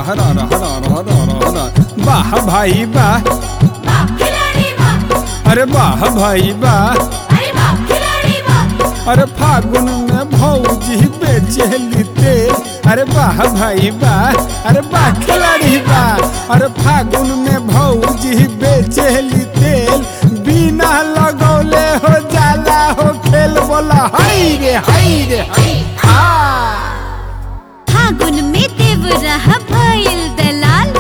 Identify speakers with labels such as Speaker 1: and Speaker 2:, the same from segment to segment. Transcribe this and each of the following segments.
Speaker 1: रह रह रह रह रह रह रह रह वाह भाई वाह
Speaker 2: वाह खिलाड़ी वाह
Speaker 1: अरे वाह भाई वाह
Speaker 2: अरे वाह खिलाड़ी वाह
Speaker 1: अरे फागुन में भौजी बेचेली तेल अरे वाह भाई वाह अरे वाह खिलाड़ी वाह अरे फागुन में भौजी बेचेली तेल बिना लगौले हो जाला हो खेल बोला हाय रे हाय रे हाय हाँ
Speaker 2: फागुन में देव रहा भइल दलाल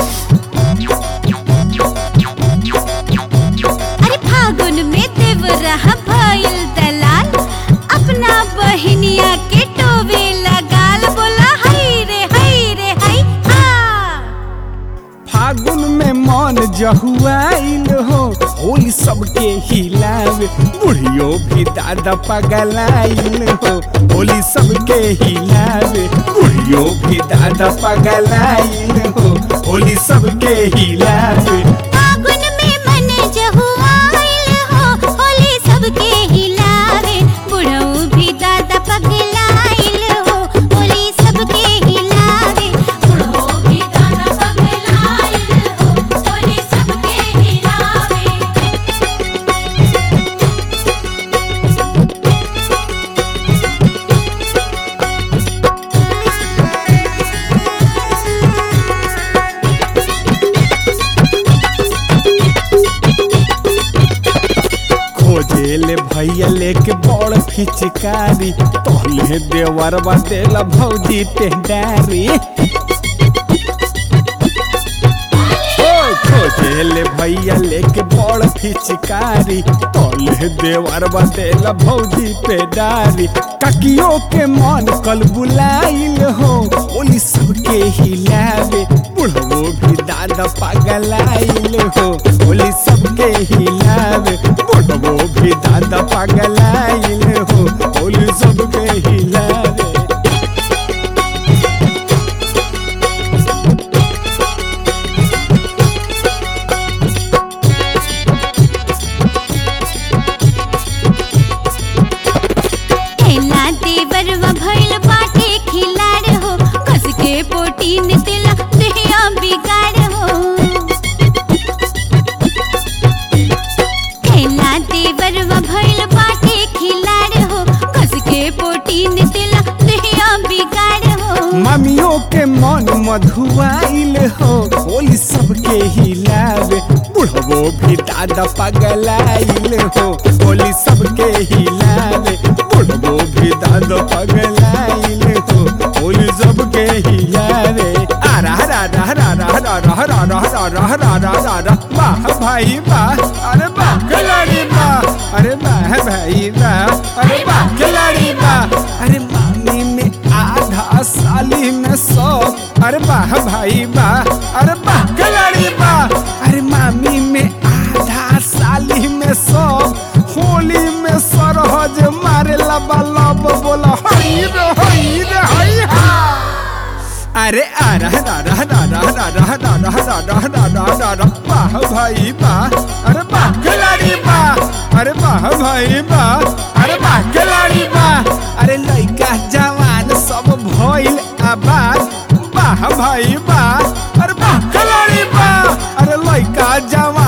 Speaker 2: अरे फागुन में देव रहा भइल दलाल अपना बहनिया के टोवे लगाल बोला हाय रे हाय रे हाय हा
Speaker 1: फागुन में मन जहुआइल हो होली सबके हिलावे बुढ़ियो भी दादा पगलाइल हो होली सबके हिलावे बुढ़ियो भी दादा पगलाइल हो होली सबके हिलावे
Speaker 2: फागुन में मन जहुआइल हो होली सबके हिलावे बुढ़ऊ भी दादा पगलाइल हो होली सबके हिलावे बुढ़ऊ भी दादा पगलाइल हो होली सबके हिलावे
Speaker 1: खोजेले भैया लेके बड़ फिचकारी तोहले देवर बतेला भौजी टेंडारी ओए खोजेले भैया लेके बड़ फिचकारी तोहले देवर बतेला भौजी पे डारी ककियो के मन कल बुलाइल हो ओली सबके हिलावे बुढ़वो भी दादा पागलाइल हो ओली सबके हिलावे बुढ़वो भी दादा पागलाइल हो ओली सबके हिलावे
Speaker 2: एला देवरवा भइल बाटे खिलाड़ हो कस के पोटीन दिला देहिया बिगाड़ हो एला देवरवा भइल बाटे खिलाड़ हो कस के पोटीन दिला देहिया बिगाड़ हो
Speaker 1: ममियों के मन मधुआइल हो होली सबके हिलावे बुढ़वो भी दादा पगलाइल हो होली सबके हिलावे बुढ़वो भी दादा पगलाइल हो होली सबके हिलावे आ रहा रा रहा रा रहा रा रहा रा रहा रा रहा रा रा रा रा वाह भाई वाह अरे वाह खिलाड़ी वाह अरे वाह भाई वाह अरे वाह खिलाड़ी वाह अरे मामी में आधा साली में सौ अरे वाह भाई वाह अरे वाह खिलाड़ी वाह अरे मामी में आधा साली में सौ होली में सरहज मारे लब लब बोला हई रे हई रे हई हा अरे आ रहा रा रहा रा रहा रा रहा रा रहा रा रहा रा रहा रा रहा वाह भाई वाह अरे वाह खिलाड़ी वाह अरे वाह भाई वाह अरे वाह खिलाड़ी वाह अरे लइका जवान सब भइल आबाद वाह भाई वाह अरे वाह खिलाड़ी वाह अरे लइका जवान